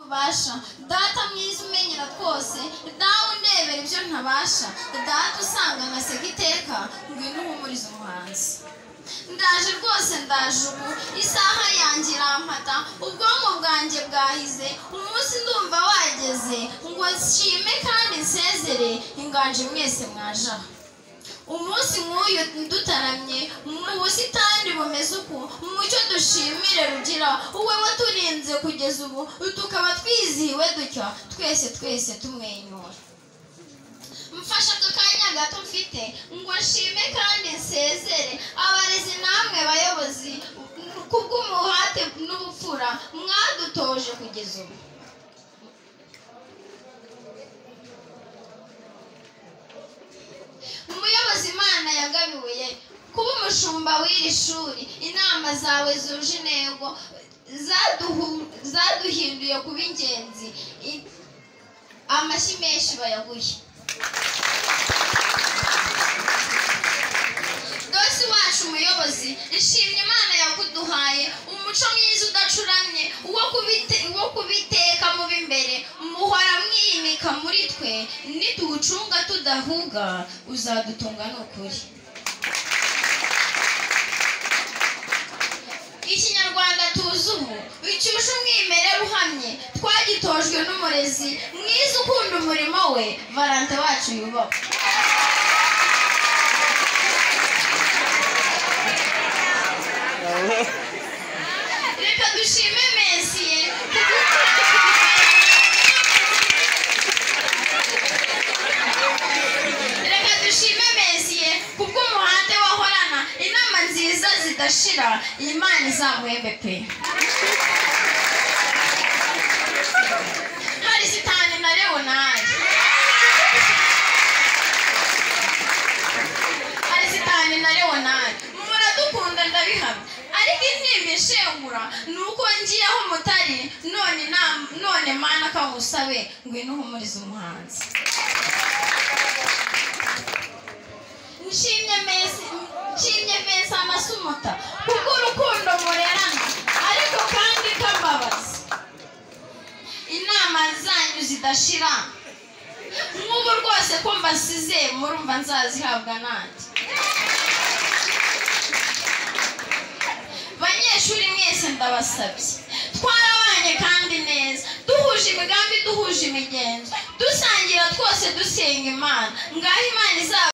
ubasha data mwiza umenyera twose dawe undebera ibyo ntabasha data usanga nkaseka iteka ngwino uhumurize umuhanzi ndaje rwose ndaje ubu isaha yanjye irampata ubwonko bwanjye bwahize umunsi ndumva wageze ngo nshime kandi nsezere inganje mwese mwaje aha umunsi nk'uyu dutaramye mu busitani bumeze uku mu mucyo dushimire rugira wowe waturinze kugeza ubu tukaba twizihiwe dutya twese twese tumwenyura mfashe aka kanya gato mfite ngo nshime kandi nsezere abarezi namwe bayobozi kubw'umuhate n'ubupfura mwadutoje kugeza ubu umuyobozi imana yagabiwe kuba umushumba w'iri shuri inama zawe zuje intego zaduhu- zaduhinduye kuba ingenzi I- amashyi menshi bayaguye dose wacu umuyobozi ishimye imana yakuduhaye umuco mwiza udacuramye uwo kubite- uwo kubiteka mu b'imbere muhora mwimika muri twe nituwucunga tudahuga uzadutunga ni ukuri ikinyarwanda tuzi ubu icyuje umwimerere uhamye twagitojwe n'umurezi mwiza ukunda umurimo we varante wacu yubahwe reka dushime mesiye reka dushime mesiye kubw'umuhate wahorana inama nziza zidashira iyi mana izamuhembe pe hari sitani na leonari hari sitani na leonari muradukunda ndabihamya ariko intimba ishengura ni uko ngiyeho mutari none na- none mana kamusabe ngwino uhumurize umuhanzi nshimye mesi nshimye mesi amasumuta kubw'urukundo murerana ariko kandi kababaza inama zanyu zidashira nk'ubu rwose ko mbasize murumva nzazihabwa nanjye banyeshuri mwese ndabasabye twarabanye kandi neza duhuje imigambi duhuje imigenzo dusangira twose dusenga imana ngaho imana izaba